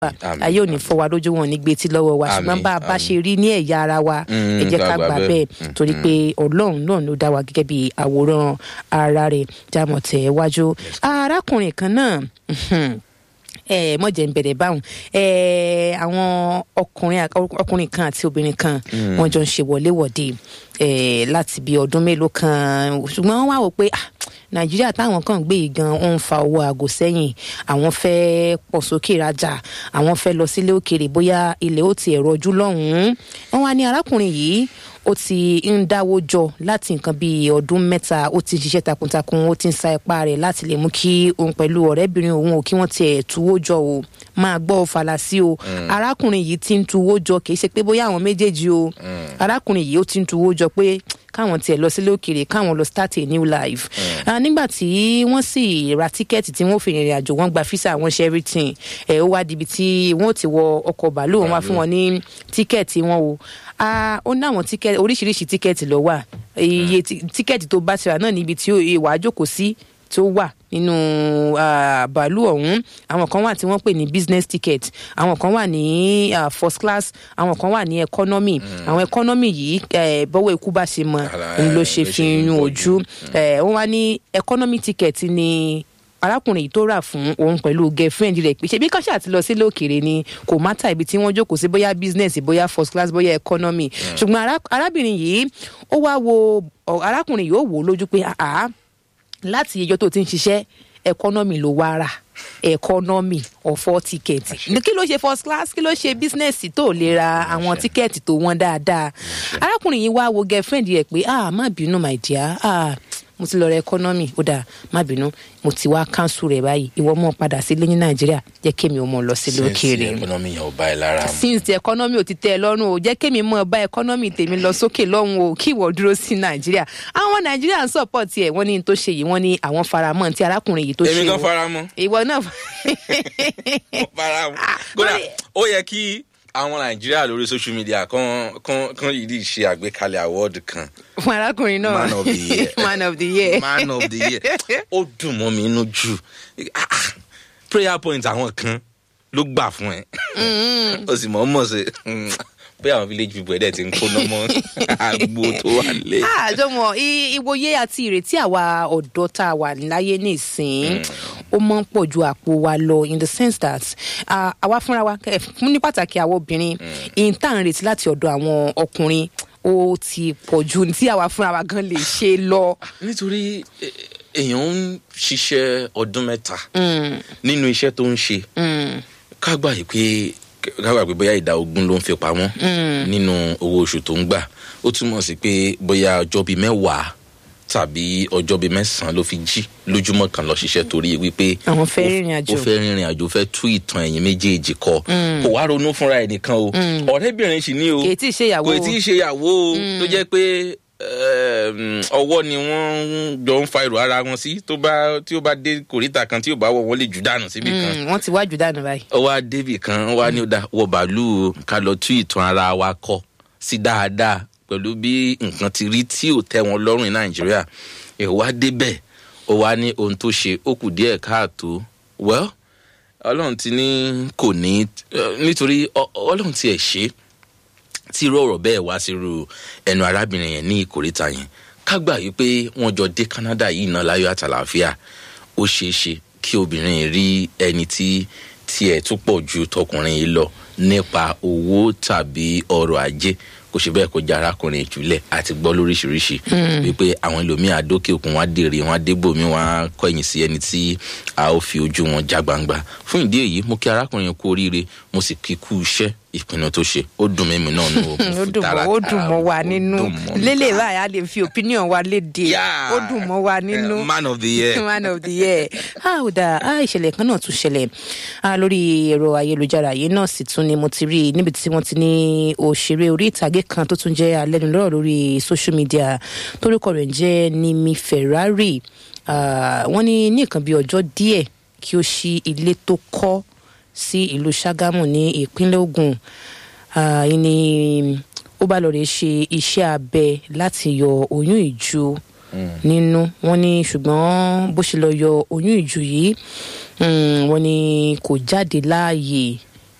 Àmín, ayé ò ní fọ́ wa lójú wọn ní gbé tí lọ́wọ́ wa ṣùgbọ́n Àmín, bá a bá àmín. ṣe rí ní ẹ̀yà ara wa Mm, ẹ jẹ́ ká ká gbà gbà bẹ́ẹ̀. bẹ́ẹ̀ torí pé ọlọ́run náà ló dá wa gẹ́gẹ́ bí àwòrán ara rẹ̀ jámọ̀ tẹ̀ wájú arákùnrin kan náà ẹ mọ̀jẹ̀ ń bẹ̀rẹ̀ báwọn ẹ àwọn ọkùnrin ọkùnrin kan àti obìnrin kan wọ́n jọ ń ṣe wọléwọ̀de ẹ láti bí ọdún mélòó kan ṣùgbọ́n wọ́n wá wò pé ah, nàìjíríà táwọn kan gbé yìí gan ó ń fa owó aago sẹ́yìn àwọn fẹ́ pọ̀ sókè rajà àwọn fẹ́ lọ sílé òkèèrè bóyá ilẹ̀ ó ti ẹ̀rọ ojú lọ́hùn-ún wọ́n wá ní arákùnrin yìí ó ti ń dáwó jọ láti nǹkan bíi ọdún mẹ́ta ó ti ń ṣiṣẹ́ takuntakun ó ti ń sa ipá rẹ̀ láti lè mú kí òun pẹ̀lú ọ̀rẹ́bìnrin òun ò kí wọ́n tiẹ̀ tuwó jọ o máa gbọ́ ọ falasi o arákùnrin yìí ti ń tuwó jọ kì í ṣe pé bóyá àwọn méjèèjì o arákùnrin yìí ó ti ń tuwó jọ pé káwọn tiẹ̀ lọ sílé òkèèrè káwọn lọ start a new life Ah, nígbà tí wọ́n sì ra tíkẹ́ẹ̀tì tí wọ́n fi rìnrìn àjò wọ́n gba físà wọn ṣe everything ẹ̀ ó wá dibi tí wọ́n ti wọ ọkọ̀ bàálù wọn wá fún wọn ní tíkẹ́ẹ̀tì wọn o Ah, ó ní àwọn tíkẹ́ẹ̀tì oríṣiríṣi tíkẹ́ẹ̀tì ló wà iye tí- tíkẹ́ẹ̀tì tó bá ti rà náà níbi tí ó- ìwà àjókòó sí tó wà nínú ah, bàálù ọ̀hún àwọn kan wà tí wọ́n pè ní business ticket àwọn kan wà ní ah, first class àwọn kan wà ní economy àwọn economy yìí eh, bọ́wọ́ ikú bá ṣe mọ Àlà- òun ló ṣe ló fi ṣe ń yún pọ̀jù. ojú Eh, wọ́n wá ní economy ticket ni arákùnrin yìí tó rà fún òun pẹ̀lú girlfriend rẹ̀ pé ṣebí káṣá ti lọ sílé òkèèrè ni kò mátà ibi tí wọ́n jókòó sí bóyá business bóyá first class bóyá economy ṣùgbọ́n ará- arábìnrin yìí ó wá wo ọ, arákùnrin yìí ó wò ó lójú pé àá láti ìjọ tó ti ń ṣiṣẹ́ economy ló wá rà economy ọ̀fọ̀ tíkẹ́ẹ̀tì kí ló ṣe first class kí ló ṣe business tó lè ra àwọn tíkẹ́ẹ̀tì tó wọ́n dáadáa arákùnrin yìí wá wo girlfriend rẹ̀ pé ah má bínú my dear ah mo ti lọ rẹ economy ó dáa má bínú mo ti wá cancel rẹ̀ báyìí ìwọ mọ̀ padà sílé ní nàìjíríà jẹ́ kémi ò mọ̀ lọ sílé òkèèrè ẹkọnọmì yẹn ò bá ẹ lára mu. since the economy ò ti tẹ́ ẹ lọ́rùn o jẹ́ kémi mọ̀ bá economy tèmi lọ sókè lọ́hùn o kí ìwọ dúró sí nàìjíríà àwọn nàìjíríà ń support ẹ̀ wọ́n ní n tó ṣe yìí wọ́n ní àwọn faramọ́ tí arákùnrin yìí tó ṣe èmi kan o. fara mọ́ ìwọ náà mo fara mọ́ kódà ó yẹ kí àwọn nàìjíríà lórí social media kan kan kan yìí ṣe àgbékalẹ̀ award kan fún arákùnrin náà Man of the year. man of the year man of the year ó dùn mọ́ mi inú jù Ah, ah, prayer point àwọn kan ló gbà fún ẹ ó sì mọ̀ ọ́ mọ̀ sí pé àwọn village people ẹ̀dẹ̀ ti ń kóná mọ́ àgbo tó wà lé. àjọmọ ìwòye àti ìrètí àwa ọ̀dọ́ tá a wà láyé nísìn ó mọ́ ń pọ̀ ju àpò wa lọ in the sense that ah, àwa fúnra wa eh, fún ní pàtàkì àwọn obìnrin ìyìn tá à ń retí láti ọ̀dọ̀ àwọn ọkùnrin ó ti pọ̀ ju tí àwa fúnra wa gan lè ṣe lọ. nítorí eh, èèyàn ń ṣiṣẹ́ ọdún mẹ́ta nínú iṣẹ́ tó ń ṣe ká gbà yìí pé ká gbà pé bóyá ìdá ogún ló ń fi pamọ́ nínú owó oṣù tó ń gbà ó túmọ̀ sí pé bóyá ọjọ́ bíi mẹ́wàá tàbí ọjọ́ bíi mẹ́sàn-án ló fi jí lójúmọ́ kan lọ ṣiṣẹ́ torí wípé Àwọn fẹ́ ó- rìnrìn àjò. ó fẹ́ rìnrìn àjò fẹ́ tú ìtàn ẹ̀yìn méjèèjì kọ kò wá ronú fúnra ẹ̀ nìkan o ọ̀rẹ́bìnrin sì ní o kì í tí ì ṣe ìyàwó kò tí ì ṣe ìyàwó o tó jẹ́ pé um, ọwọ́ ni wọ́n jọ ń fa èrò ara wọn sí tó bá tí ó bá dé kòríta kan tí ò bá wọ̀ wọ́n lè jù dànù síbi kan Mm, wọ́n ti wájú dànù báyìí. ó wá débì kan ó wá ní ó dá wọ bàálù o, ká lọ tú ìtàn ara wa kọ sí dáadáa pẹ̀lú bí nǹkan ti rí tí ò tẹ́ wọn lọ́rùn ní nàìjíríà ẹ̀ wá débẹ̀ ó wá ní ohun tó ṣe ó kù díẹ̀ káàtó well ọlọ́run ti ní kò ní eh, nítorí ọ- ọlọ́run ti ẹ̀ ṣe é tí irú ọ̀rọ̀ bẹ́ẹ̀ wá sírú ẹnu arábìnrin yẹn ní ìkórìtà yẹn ká gbà yìí pé wọ́n jọ dé canada yìí náà láyọ̀ àtàlàáfíà ó ṣeé ṣe kí obìnrin yìí rí ẹni tí tiẹ̀ tún pọ̀ ju tọkùnrin yìí lọ nípa owó tàbí ọrọ̀ ajé kò ṣe bẹ́ẹ̀ kó jẹ́ arákùnrin ìjùlẹ̀ àti gbọ́ lóríṣiríṣi wípé àwọn ẹlòmíín àdókè òkun wọn á dèrè wọn á débòmí wọn á kọ̀yìn sí ẹni tí a ó fi ojú wọn já gbangba fún ìdí èyí mo kí arákùnrin yẹn kú oríire mo sì kí kú iṣẹ́ ìpinnu tó ṣe ó dùn mí náà nù ó dùn mọ́ ó dùn mọ́ wa nínú lélẹ̀ báyìí a lè fi opinion wa léde Yeah. ó dùn mọ́ wa nínú. man of the year. man of the year ah ó dáa ah ìṣẹ̀lẹ̀ kan náà tún ṣẹlẹ̀ ah lórí ẹ̀rọ ayélujára yìí náà sì tún ni mo ti rí i níbi tí wọ́n ti ní òṣèré orí ìtàgé kan tó tún jẹ́ alẹ́nulọ́rọ̀ lórí social media torúkọ rẹ̀ ń jẹ́ Nimi Ferrari ah wọ́n ní ní nǹkan bí ọjọ́ díẹ̀ kí ó ṣí ilé tó kọ́ sí ìlú Ṣàgámù ní ìpínlẹ̀ Ògùn ah yìí ni ó bá lọ rè ṣe iṣẹ́ abẹ láti yọ oyún ìju nínú wọn ní ṣùgbọ́n bó ṣe lọ yọ oyún ìju yìí mm, wọn ní kò jáde láàyè